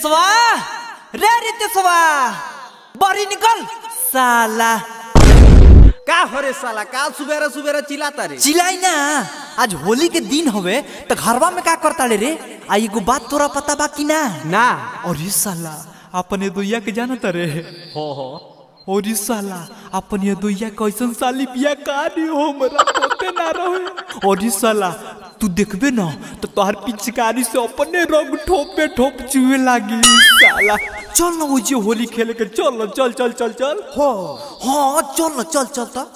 रितेशवा रे रितेशवा बड़ी निकल साला का हो रे साला का सुबेरे सुबेरे चिल्लाता रे चिल्लाई ना आज होली के दिन हवे तो घरवा में का करता रे आ एगो बात तोरा पता बा कि ना ना अरे साला अपने दुइया के जानता रे हो हो अरे साला अपने दुइया कैसन साली बिया कहानी हो हमरा पते ना रहे अरे साला तू देखबे ना तो तोहर पिचकारी से अपने रंग ठोप पे ठोप चुए लागी साला चल ना ओजे होली खेले के चल ना चल चल चल चल हो हाँ चल ना चल चल तो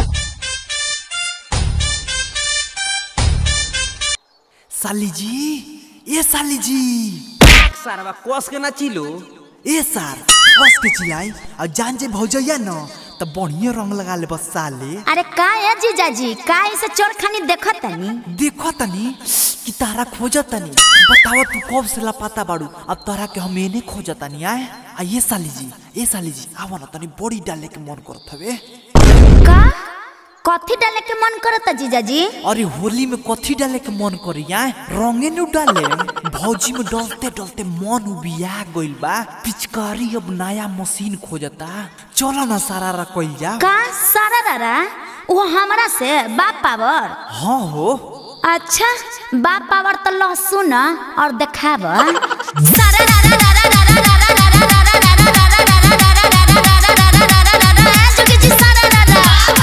साली जी ए साली जी सारा कोस के ना चिलो ए सार बस के चिल्लाई और जान जे भौजैया न त बढ़िया रंग लगा ले बस साले अरे का है जीजाजी का ऐसे चोर खानी देखत तनी देखो तनी कि तारा खोजा तनी बताओ तू कब से लापता बाड़ू अब तारा के हम एने खोजा तनी आए आ ये साली जी ए साली जी आवा न तनी बड़ी डाले के मन करत हवे का कथी डाले के मन करता जीजाजी अरे होली में कथी डाले के मन करी आए रंगे नु डाले भौजी में डलते डलते मन उबिया गइल बा पिचकारी अब नया मशीन खोजता चलो ना सारा रा कइल जा का सारा रारा वो हमरा से बाप पावर हाँ हो अच्छा बाप पावर तो लहसुन और देखाब सारा रारा रारा रारा रारा रारा रारा रारा रारा रारा रारा रारा रारा रारा रारा रारा जोगी जी सारा रारा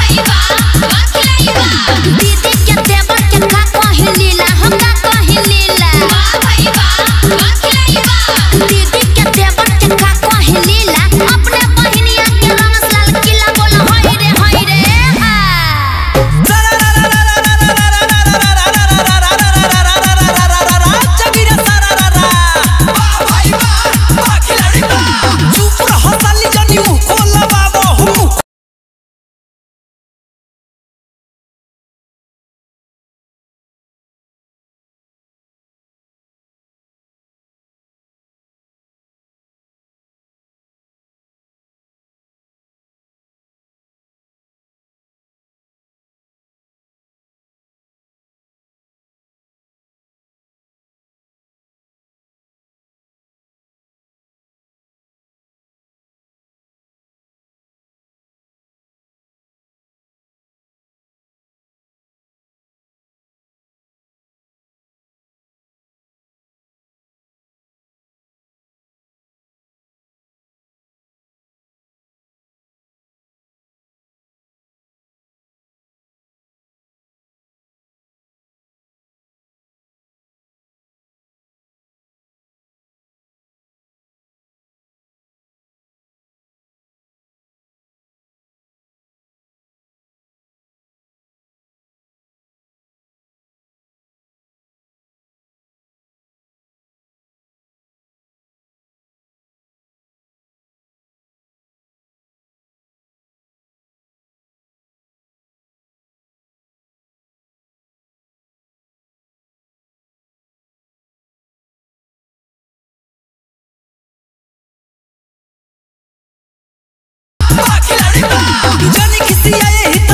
दीदी के देवर के का कहि लीला हम का कहि लीला दीदी के देवर के का कहि लीला अपने बहिनिया के रंग लाल किला बोल होई रे होई रे हा जानी किसी आए